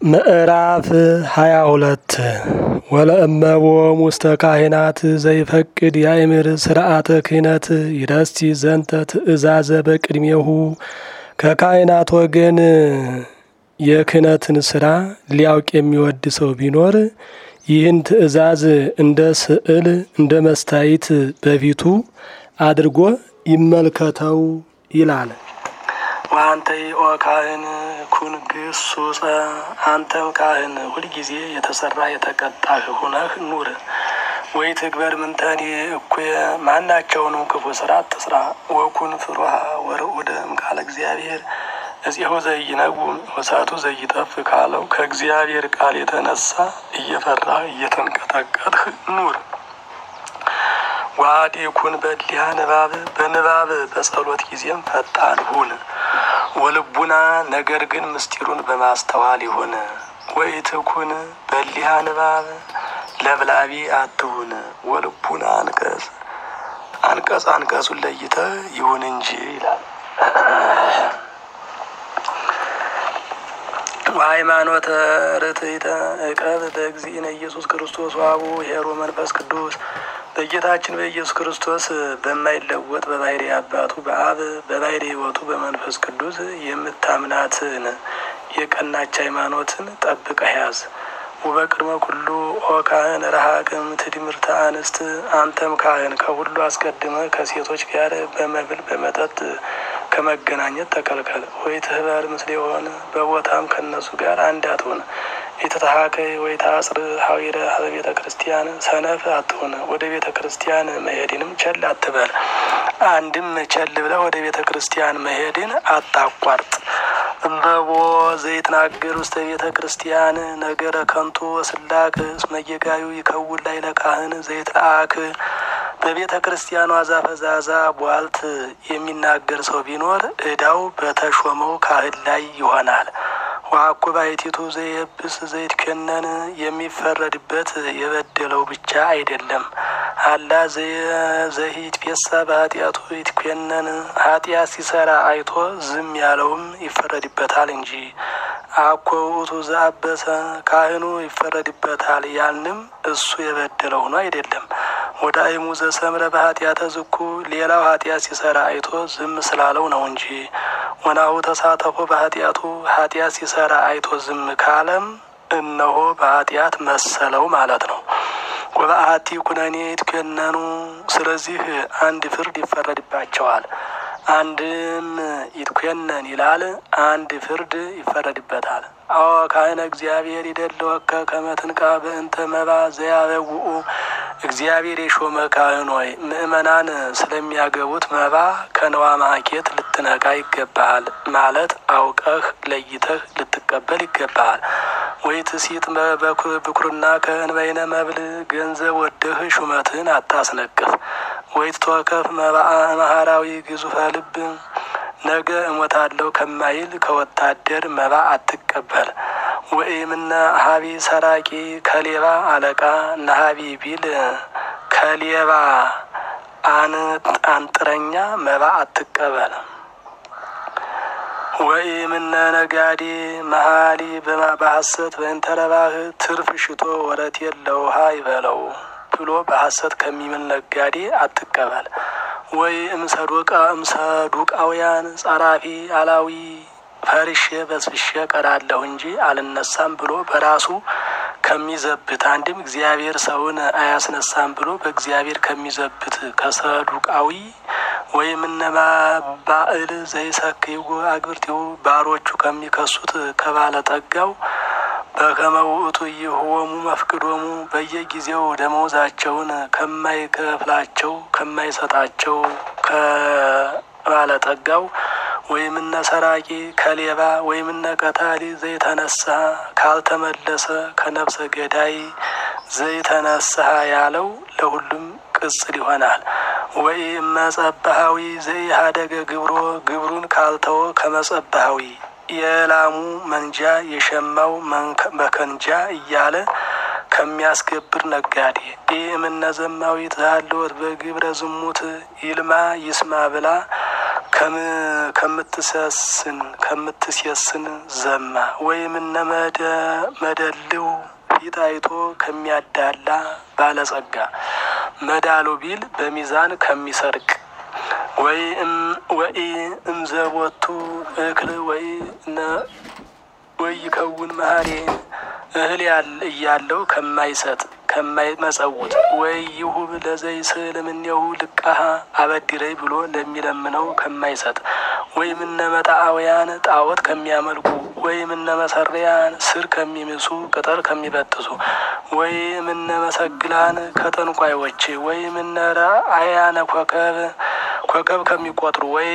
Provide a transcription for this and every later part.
ምዕራፍ ሃያ ሁለት ወለእመቦም ውስተ ካህናት ዘይፈቅድ ያእምር ስርዓተ ክህነት ይረስቲ ዘንተ ትእዛዘ በቅድሜሁ ከካህናት ወገን የክህነትን ስራ ሊያውቅ የሚወድ ሰው ቢኖር ይህን ትእዛዝ እንደ ስዕል እንደ መስታይት በፊቱ አድርጎ ይመልከተው ይላል። ወአንተ ኦ ካህን ኩን ግሱጸ አንተም ካህን ሁልጊዜ የተሰራ የተቀጣህ ሁነህ ኑር። ወይ ትግበር ምንተኒ እኩየ ማናቸውንም ክፉ ስራ አትስራ። ወኩን ፍሩሃ ወርዑደ እምቃለ እግዚአብሔር እዚሁ ዘይነጉም ወሳቱ ዘይጠፍ ካለው ከእግዚአብሔር ቃል የተነሳ እየፈራ እየተንቀጠቀጥህ ኑር። ዋዲ ኩን በሊያ ንባብ በንባብ በጸሎት ጊዜም ፈጣን ሁን። ወልቡና ነገር ግን ምስጢሩን በማስተዋል ይሁን። ወይ ትኩን በሊያ ንባብ ለብላቢ አትሁን። ወልቡና አንቀጽ አንቀጽ አንቀጹን ለይተ ይሁን እንጂ ይላል። ሃይማኖተ ርትዕተ እቀብ በእግዚእነ ኢየሱስ ክርስቶስ ዋቡ ሄሮ መንፈስ ቅዱስ በጌታችን በኢየሱስ ክርስቶስ በማይለወጥ በባህሪ አባቱ በአብ በባህሪ ሕይወቱ በመንፈስ ቅዱስ የምታምናትን የቀናች ሃይማኖትን ጠብቀህ ያዝ። ወበቅድመ ኩሉ ኦ ካህን ረሃቅም ትድምርተ አንስት አንተም ካህን ከሁሉ አስቀድመ ከሴቶች ጋር በመብል በመጠጥ ከመገናኘት ተከልከል። ወይ ትህበር ምስል የሆነ በቦታም ከነሱ ጋር አንድ አትሆን። የተተሃከይ ወይ ታጽር ሀዊረ ቤተ ክርስቲያን ሰነፍ አትሆን። ወደ ቤተ ክርስቲያን መሄድንም ቸል አትበል። አንድም ቸል ብለህ ወደ ቤተ ክርስቲያን መሄድን አታቋርጥ። እምበቦ ዘይትናገር ውስተ ቤተ ክርስቲያን ነገረ ከንቱ ወስላክ እስመ ጌጋዩ ይከውን ላይ ለካህን ዘይትለአክ በቤተ ክርስቲያኗ ዛፈዛዛ ቧልት የሚናገር ሰው ቢኖር ዕዳው በተሾመው ካህን ላይ ይሆናል። ዋኩ ባሕቲቱ ዘይብስ ዘይትከነን የሚፈረድበት የበደለው ብቻ አይደለም። አላ ዘሂት ፔሳ በኃጢአቱ ይትኮነን ኃጢአት ሲሰራ አይቶ ዝም ያለውም ይፈረድበታል እንጂ። አኮ ውእቱ ዘአበሰ ካህኑ ይፈረድበታል ያልንም እሱ የበደለው ሆኖ አይደለም። ወደ አይሙ ዘሰምረ በኃጢአተ ዝኩ ሌላው ኃጢአት ሲሰራ አይቶ ዝም ስላለው ነው እንጂ። ወናሁ ተሳተፎ በኃጢአቱ ኃጢአት ሲሰራ አይቶ ዝም ካለም እነሆ በኃጢአት መሰለው ማለት ነው። ወበአቲ ኩነኔ ይትከነኑ ስለዚህ አንድ ፍርድ ይፈረድባቸዋል። አንድም ይትኮነን ይላል፣ አንድ ፍርድ ይፈረድበታል። አዎ ካህነ እግዚአብሔር ይደለወከ ከመትንቃ በእንተ መባ ዘያበውኡ እግዚአብሔር የሾመ ካህን ሆይ ምእመናን ስለሚያገቡት መባ ከነዋ ማኬት ልትነቃ ይገባሃል። ማለት አውቀህ ለይተህ ልትቀበል ይገባሃል። ወይ ትሲጥ በኩርና ከእንበይነ መብል ገንዘብ ወደህ ሹመትህን አታስነቅፍ። ወይ ትተወከፍ መባአ መሃራዊ ግዙፈ ልብ ነገ እሞታለሁ ከማይል ከወታደር መባ አትቀበል። ወኢምነ ሀቢ ሰራቂ ከሌባ አለቃ ነሀቢ ቢል ከሌባ አንጥረኛ መባ አትቀበል። ወኢምነ ነጋዴ መሀሊ በሐሰት በእንተረባህ ትርፍ ሽቶ ወረት የለውሃ ይበለው ብሎ በሐሰት ከሚምል ነጋዴ አትቀበል። ወይ እምሰዶቃ እምሰዱቃውያን ጸራፊ አላዊ ፈርሼ በስብሼ ቀራለሁ እንጂ አልነሳም ብሎ በራሱ ከሚዘብት አንድም እግዚአብሔር ሰውን አያስነሳም ብሎ በእግዚአብሔር ከሚዘብት ከሰዱቃዊ ወይም እነማ ባዕል ዘይሰክይጎ አግብርቲው ባሮቹ ከሚከሱት ከባለጠጋው በከመ ውእቱ ይህወሙ መፍቅዶሙ በየጊዜው ደመወዛቸውን ከማይከፍላቸው ከማይሰጣቸው ከባለጠጋው ወይም እነ ሰራቂ ከሌባ ወይም እነ ቀታሊ ዘይተነሳ ካልተመለሰ ከነፍሰ ገዳይ ዘይተነሳ ያለው ለሁሉም ቅጽል ይሆናል። ወይ መጸባሃዊ ዘይሃደገ ግብሮ ግብሩን ካልተወ ከመጸባሃዊ የላሙ መንጃ የሸማው መከንጃ እያለ ከሚያስገብር ነጋዴ ይህ እምነ ዘማዊት ዛለወት በግብረ ዝሙት ይልማ ይስማ ብላ ከምትሰስን ከምትሴስን ዘማ ወይም እነ መደልው ፊት አይቶ ከሚያዳላ ባለጸጋ መዳሉ ቢል በሚዛን ከሚሰርቅ ወይ ወይ እምዘቦቱ እክል ወይ ወይ ይከውን መሀሪ እህል እያለው ከማይሰጥ ከማይመጸውት ወይ ይሁብ ለዘይ ስል እምኔሁ ልቃሃ አበድረኝ ብሎ ለሚለምነው ከማይሰጥ ወይም እነ መጣአውያን ጣዖት ከሚያመልኩ ወይም እነ መሰሪያን ስር ከሚምሱ ቅጠል ከሚበጥሱ ወይም እነ መሰግላን ከጠንቋዮች ወይም እነ ረአያነ ኮከብ ኮከብ ከሚቆጥሩ ወይ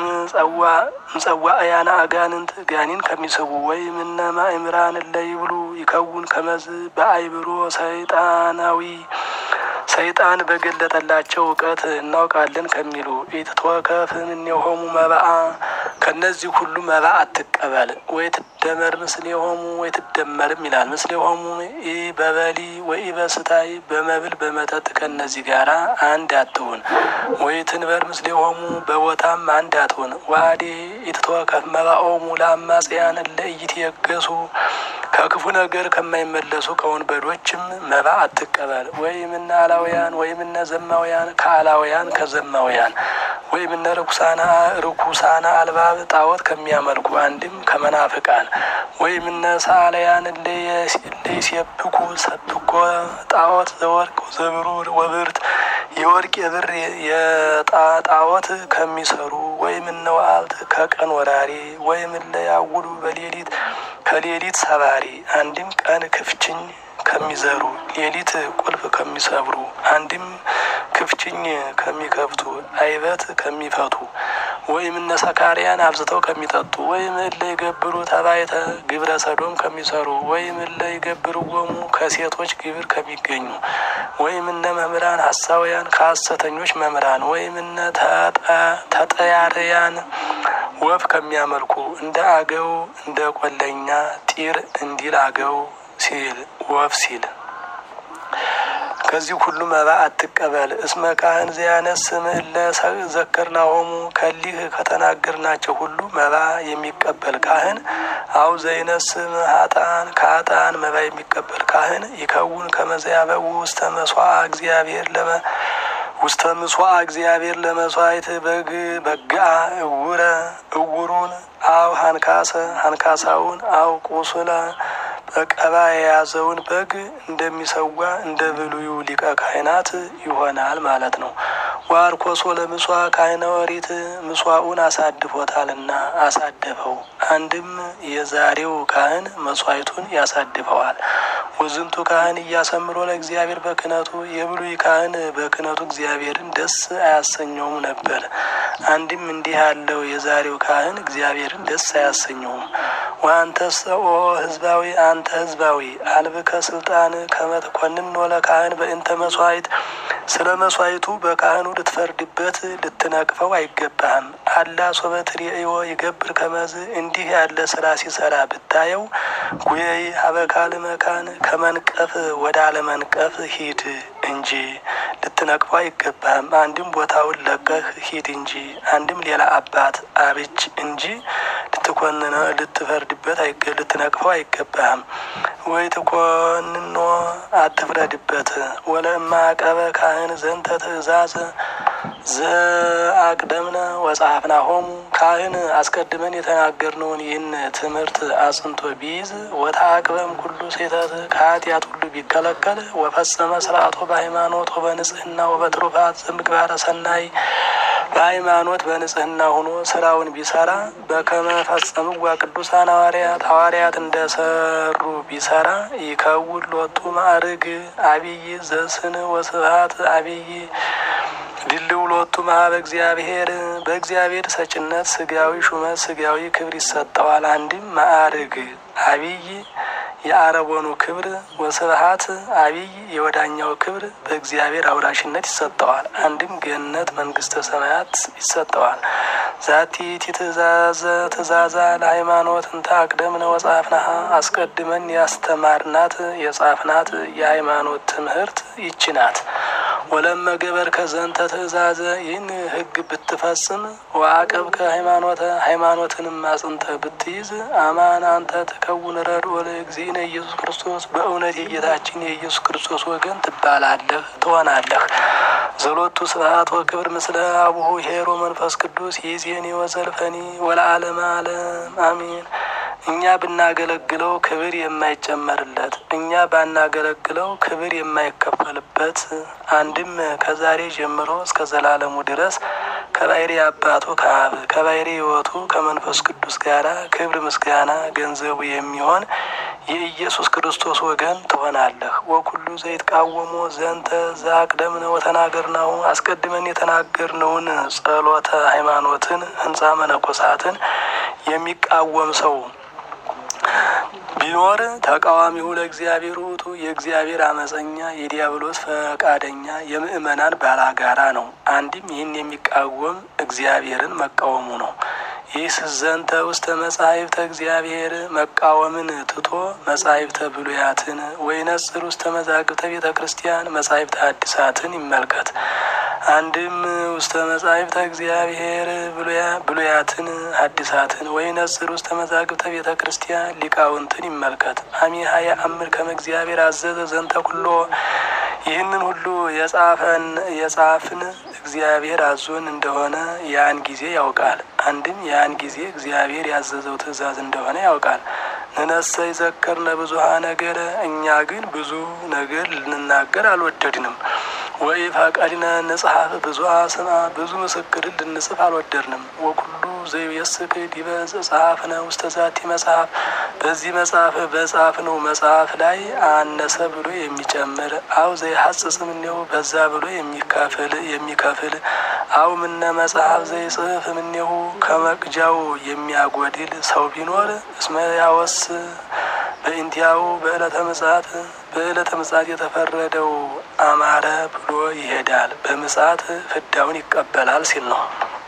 ምጸዋ አያነ አጋንንት ጋኒን ከሚስቡ ወይም እነ ማእምራን ለይብሉ ይከውን ከመዝ በአይብሮ ሰይጣናዊ ሰይጣን በገለጠላቸው እውቀት እናውቃለን ከሚሉ ኢትትወከፍ እምኔሆሙ መባአ ከነዚህ ሁሉ መባ አትቀበል። ወይ ትደመር ምስሌሆሙ ወይ ትደመርም ይላል። ምስሌሆሙ ኢ በበሊ ወይ በስታይ በመብል በመጠጥ ከነዚህ ጋራ አንድ አትሁን። ወይ ትንበር ምስሌሆሙ በቦታም አንድ አትሁን። ዋዴ ኢትትወከፍ መባኦሙ ለአማጽያን ለኢይትየገሱ ከክፉ ነገር ከማይመለሱ ከወንበዶችም መባ አትቀበል። ወይም እነ አላውያን ወይም እነ ዘማውያን ከአላውያን ከዘማውያን ወይም እነ ርኩሳና ርኩሳና አልባብ ጣዖት ከሚያመልኩ አንድም ከመናፍቃን ወይም እነ ሳለያን ለይሴብኩ ሰብኮ ጣዖት ዘወርቅ ዘብሩር ወብርት የወርቅ የብር የጣዖት ከሚሰሩ ወይም እነ ዋልት ከቀን ወራሪ ወይም እለ ያውሉ በሌሊት ከሌሊት ሰባሪ አንድም ቀን ክፍችኝ ከሚዘሩ ሌሊት ቁልፍ ከሚሰብሩ አንድም ክፍችኝ ከሚከፍቱ አይበት ከሚፈቱ ወይም እነ ሰካሪያን አብዝተው ከሚጠጡ ወይም እለ ይገብሩ ተባይተ ግብረ ሰዶም ከሚሰሩ ወይም እለ ይገብሩ ወሙ ከሴቶች ግብር ከሚገኙ ወይም እነ መምህራን ሐሳውያን ከሐሰተኞች መምህራን ወይም እነ ተጠያርያን ወፍ ከሚያመልኩ እንደ አገው እንደ ቆለኛ ጢር እንዲል አገው ሲል ወፍ ሲል ከዚህ ሁሉ መባ አትቀበል። እስመ ካህን ዘያነስ እለ ዘከርናሆሙ ከሊህ ከተናገርናቸው ሁሉ መባ የሚቀበል ካህን አው ዘይነስም ሀጣን ከሀጣን መባ የሚቀበል ካህን ይከውን ከመዘያበው ውስተ መስዋዕ እግዚአብሔር ለመ ውስተ ምስዋዕ እግዚአብሔር ለመስዋዕት በግ በጋ እውረ እውሩን አው ሀንካሰ ሀንካሳውን አው ቁስለ በቀባ የያዘውን በግ እንደሚሰዋ እንደ ብሉዩ ሊቀ ካህናት ይሆናል ማለት ነው። ዋርኮሶ ለምሷ ካህነ ወሪት ምሷኡን አሳድፎታልና አሳደፈው። አንድም የዛሬው ካህን መስዋዕቱን ያሳድፈዋል። ወዝንቱ ካህን እያሰምሮ ለእግዚአብሔር በክነቱ የብሉይ ካህን በክነቱ እግዚአብሔርን ደስ አያሰኘውም ነበር። አንድም እንዲህ ያለው የዛሬው ካህን እግዚአብሔርን ደስ አያሰኘውም። ወአንተሰ ኦ ህዝባዊ አንተ ህዝባዊ አልብከ ስልጣን ከመትኮንን ወለ ካህን በእንተ መስዋዕት ስለ መስዋዕቱ በካህኑ ልትፈርድበት ልትነቅፈው አይገባህም። አላ ሶበት ርእዮ ይገብር ከመዝ እንዲህ ያለ ስራ ሲሰራ ብታየው ጉየይ ሀበካል መካን ከመንቀፍ ወደ አለመንቀፍ ሂድ እንጂ ልትነቅፈው አይገባህም። አንድም ቦታውን ለቀህ ሂድ እንጂ አንድም ሌላ አባት አብጅ እንጂ ልትኮንነው ልትፈርድበት ልትነቅፈው አይገባህም። ወይ ትኮንኖ አትፍረድበት። ወለእማ አቀበ ካህን ዘንተ ትእዛዝ ዘአቅደምነ ወጸሐፍና ሆሙ ካህን አስቀድመን የተናገርነውን ይህን ትምህርት አጽንቶ ቢይዝ ወተአቅበም ኩሉ ሴተት ከኃጢአት ሁሉ ቢከለከል ወፈጸመ ስርዓቶ በሃይማኖት ወበንጽህና ወበትሩፋት ዘምግባረ ሰናይ በሃይማኖት በንጽህና ሆኖ ስራውን ቢሰራ በከመ ፈጸምዋ ቅዱሳን ሐዋርያት ሐዋርያት እንደሰሩ ቢሰራ ይከውን ሎቱ ማዕርግ አብይ ዘስን ወስብሐት አብይ ድልው ሎቱ መሀበ እግዚአብሔር በእግዚአብሔር ሰጭነት ስጋዊ ሹመት ስጋዊ ክብር ይሰጠዋል። አንድም ማዕርግ አብይ የአረቦኑ ክብር ወስብሐት አብይ የወዳኛው ክብር በእግዚአብሔር አውራሽነት ይሰጠዋል። አንድም ገነት መንግስተ ሰማያት ይሰጠዋል። ዛቲ ቲ ትእዛዘ ትእዛዛ ለሃይማኖት እንተ አቅደምነ ወጻፍናሃ አስቀድመን ያስተማርናት የጻፍናት የሃይማኖት ትምህርት ይች ናት። ወለመ ገበርከ ዘንተ ትእዛዘ ይህን ሕግ ብትፈጽም ወአቀብከ ሃይማኖተ ሃይማኖትንም አጽንተህ ብትይዝ አማን አንተ ትከውን ረድኦ ለእግዚእነ ኢየሱስ ክርስቶስ በእውነት የጌታችን የኢየሱስ ክርስቶስ ወገን ትባላለህ ትሆናለህ። ዘሎቱ ስብሐት ወክብር ምስለ አቡሁ ሄሮ መንፈስ ቅዱስ ይእዜኒ ወዘልፈኒ ወለዓለመ ዓለም አሜን። እኛ ብናገለግለው ክብር የማይጨመርለት እኛ ባናገለግለው ክብር የማይከፈልበት አንድም ከዛሬ ጀምሮ እስከ ዘላለሙ ድረስ ከባሕሪ አባቱ ከአብ ከባሕሪ ሕይወቱ ከመንፈስ ቅዱስ ጋር ክብር ምስጋና ገንዘቡ የሚሆን የኢየሱስ ክርስቶስ ወገን ትሆናለህ። ወኩሉ ዘይትቃወሞ ዘንተ ዘአቅደምነ ወተናገርናሁ አስቀድመን የተናገርነውን ጸሎተ ሃይማኖትን ሕንጻ መነኮሳትን የሚቃወም ሰው ቢኖር ተቃዋሚው ለእግዚአብሔር ውእቱ የእግዚአብሔር አመፀኛ የዲያብሎስ ፈቃደኛ የምእመናን ባላጋራ ነው። አንድም ይህን የሚቃወም እግዚአብሔርን መቃወሙ ነው። ይህ ስዘንተ ውስተ መጻሕፍተ እግዚአብሔር መቃወምን ትቶ መጻሕፍተ ብሉያትን ወይነጽር ውስተ መዛግብተ ቤተ ክርስቲያን መጻሕፍተ ሐዲሳትን ይመልከት። አንድም ውስተ መጻሕፍተ እግዚአብሔር ብሉያትን ሐዲሳትን ወይነጽር ውስተ መዛግብተ ቤተ ክርስቲያን ሊቃውንትን ይመልከት። አሚሃ የአምር ከመ እግዚአብሔር አዘዘ ዘንተ ኩሎ ይህንን ሁሉ የጻፈን የጻፍን እግዚአብሔር አዞን እንደሆነ ያን ጊዜ ያውቃል። አንድም ያን ጊዜ እግዚአብሔር ያዘዘው ትእዛዝ እንደሆነ ያውቃል። ንነሰ ይዘከርነ ብዙሃ ነገር እኛ ግን ብዙ ነገር ልንናገር አልወደድንም። ወይ ፈቀድነ ንጽሐፍ ብዙሃ ስማ ብዙ ምስክርን ልንጽፍ አልወደድንም። ወኩሉ ዘይቤስክ ዲበ ጸሐፍነ ውስተ ዛቲ መጽሐፍ በዚህ መጽሐፍ በጻፍነው መጽሐፍ ላይ አነሰ ብሎ የሚጨምር አው ዘይሐጽጽ እምኔሁ በዛ ብሎ የሚከፍል የሚከፍል አው ምነ መጽሐፍ ዘይጽፍ እምኔሁ ከመቅጃው የሚያጎድል ሰው ቢኖር እስመ ያወስ በእንቲያው በዕለተ ምጽአት በዕለተ ምጽአት የተፈረደው አማረ ብሎ ይሄዳል። በምጽአት ፍዳውን ይቀበላል ሲል ነው።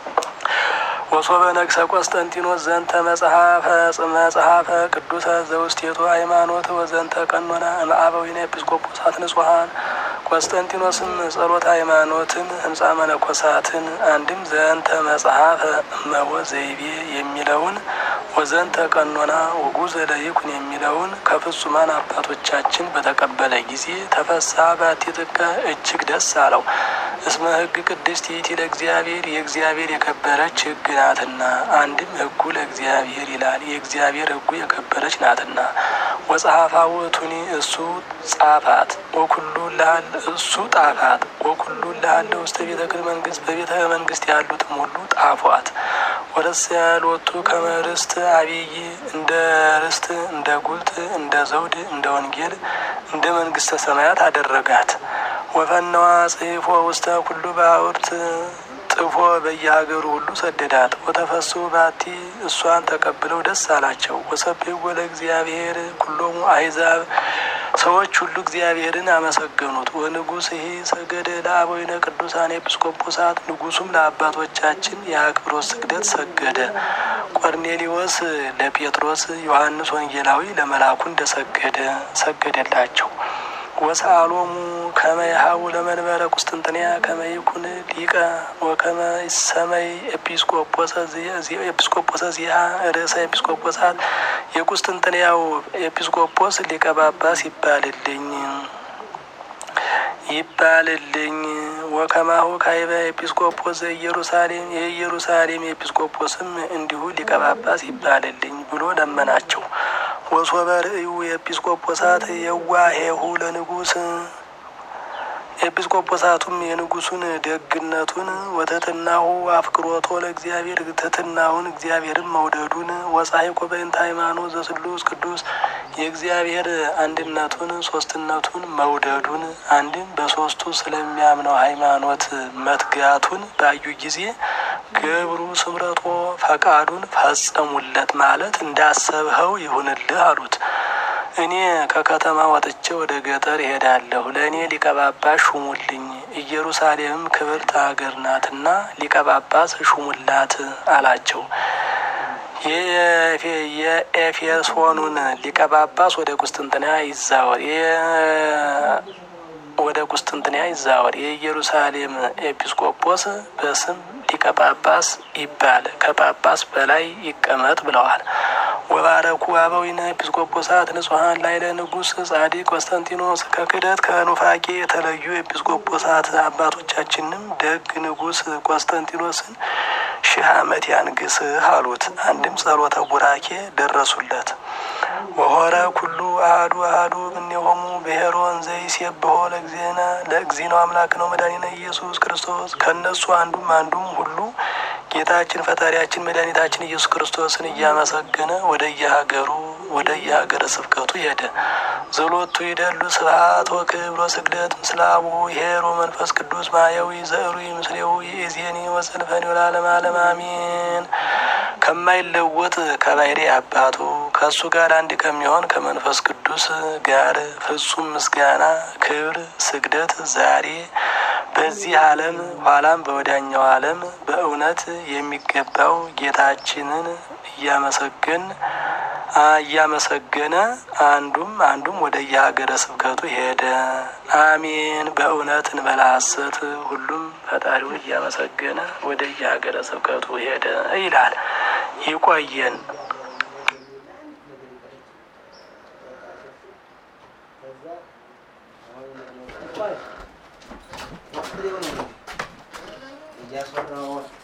ወሶበ ነግሰ ቆስጠንጢኖስ ዘንተ መጽሐፈ መጽሐፈ ቅዱሰ ዘውስቴቱ ሃይማኖት ወዘንተ ቀኖና እምአበዊነ ኤጲስቆጶሳት ንጹሐን ቆስጠንጢኖስም ጸሎተ ሃይማኖትን ህንጻ መነኮሳትን አንድም ዘንተ መጽሐፈ እመቦ ዘይቤ የሚለውን ወዘንተ ቀኖና ወጉዘ ለይኩን የሚለውን ከፍጹማን አባቶቻችን በተቀበለ ጊዜ ተፈሳ ባቲጥቀ እጅግ ደስ አለው። እስመ ሕግ ቅድስት ይእቲ ለእግዚአብሔር የእግዚአብሔር የከበረች ሕግ ናትና። አንድም ሕጉ ለእግዚአብሔር ይላል የእግዚአብሔር ሕጉ የከበረች ናትና። ወጸሐፋ ውእቱኒ እሱ ጻፋት ወኩሉ ላል እሱ ጣፋት ወኩሉ ላለ ውስተ ቤተ መንግስት በቤተ መንግስት ያሉትም ሁሉ ጣፏት። ወደስ ያልወቱ ከመርስት አብይ እንደ ርስት እንደ ጉልት እንደ ዘውድ እንደ ወንጌል እንደ መንግስተ ሰማያት አደረጋት። ወፈነዋ ጽፎ ውስተ ኩሉ ባውርት ጥፎ በየሀገሩ ሁሉ ሰደዳት። ወተፈሱ ባቲ እሷን ተቀብለው ደስ አላቸው። ወሰብሕዎ ለእግዚአብሔር ኩሎሙ አሕዛብ ሰዎች ሁሉ እግዚአብሔርን አመሰገኑት። ወንጉሥ ይህ ሰገደ ለአበዊነ ቅዱሳን ኤጲስቆጶሳት ንጉሱም ለአባቶቻችን የአክብሮት ስግደት ሰገደ። ቆርኔሊዎስ ለጴጥሮስ፣ ዮሐንስ ወንጌላዊ ለመላኩ እንደሰገደ ሰገደላቸው። ወሰአሎሙ ከመ ይሃቡ ለመንበረ ቁስጥንጥንያ ከመ ይኩን ሊቀ ወከመ ይሰመይ ኤጲስቆጶሰ ኤጲስቆጶሰ ዚሃ ርዕሰ ኤጲስቆጶሳት የቁስጥንጥንያው ኤጲስቆጶስ ሊቀ ጳጳስ ይባልልኝ ይባልልኝ ወከማሁ ካይበ ኤጲስቆጶስ ዘኢየሩሳሌም የኢየሩሳሌም ኤጲስቆጶስም እንዲሁ ሊቀ ጳጳስ ይባልልኝ ብሎ ለመናቸው። ወሶበ ርእዩ የኤጲስቆጶሳት የዋሄሁ ለንጉስ ኤጲስቆጶሳቱም የንጉሱን ደግነቱን ወትሕትናሁ አፍቅሮቶ ለእግዚአብሔር ትሕትናውን እግዚአብሔርን መውደዱን ወጻሕቆ በእንተ ሃይማኖት ዘስሉስ ቅዱስ የእግዚአብሔር አንድነቱን ሶስትነቱን መውደዱን አንድም በሶስቱ ስለሚያምነው ሃይማኖት መትጋቱን ባዩ ጊዜ ገብሩ ስምረቶ ፈቃዱን ፈጸሙለት ማለት እንዳሰብኸው ይሁንልህ አሉት። እኔ ከከተማ ወጥቼ ወደ ገጠር እሄዳለሁ። ለእኔ ሊቀ ጳጳስ ሹሙልኝ። ኢየሩሳሌምም ክብርት ሀገር ናትና ሊቀ ጳጳስ ሹሙላት አላቸው። የኤፌሶኑን ሊቀ ጳጳስ ወደ ቁስጥንጥንያ ይዛወር ወደ ቁስጥንጥንያ ይዛወር። የኢየሩሳሌም ኤጲስቆጶስ በስም ሊቀ ጳጳስ ይባል፣ ከጳጳስ በላይ ይቀመጥ ብለዋል። ወባረኩ አበዊነ ኤጲስቆጶሳት ንጹሐን ላይ ለንጉሥ ጻዲቅ ቆስጠንጢኖስ ከክደት ከኑፋቄ የተለዩ ኤጲስቆጶሳት አባቶቻችንም ደግ ንጉሥ ቆስጠንጢኖስን ሺህ ዓመት ያንግስህ አሉት። አንድም ጸሎተ ቡራኬ ደረሱለት። ወሆረ ኩሉ አህዱ አህዱ እምኔሆሙ ብሔሮን ዘይሴብሖ ለእግዚእነ ለእግዚእነ አምላክ ነው መድኃኒነ ኢየሱስ ክርስቶስ። ከእነሱ አንዱም አንዱም ሁሉ ጌታችን ፈጣሪያችን መድኃኒታችን ኢየሱስ ክርስቶስን እያመሰገነ ወደ የሀገሩ ወደ የሀገረ ስብከቱ ሄደ። ዘሎቱ ይደሉ ስብሐት ወክብር ወስግደት ምስለ አቡሁ ኄር ወመንፈስ ቅዱስ ማያዊ ዘዕሩይ ምስሌሁ ይእዜኒ ወዘልፈኒ ወለዓለመ ዓለም አሜን። ከማይለወጥ ከባሕሪ አባቱ ከእሱ ጋር አንድ ከሚሆን ከመንፈስ ቅዱስ ጋር ፍጹም ምስጋና፣ ክብር፣ ስግደት ዛሬ በዚህ ዓለም ኋላም በወዲያኛው ዓለም በእውነት የሚገባው ጌታችንን እያመሰገን እያመሰገነ አንዱም አንዱም ወደ የሀገረ ስብከቱ ሄደ። አሜን። በእውነት እንበላ ሐሰት ሁሉም ፈጣሪውን እያመሰገነ ወደ የሀገረ ስብከቱ ሄደ ይላል። ይቆየን። እያስወራሁ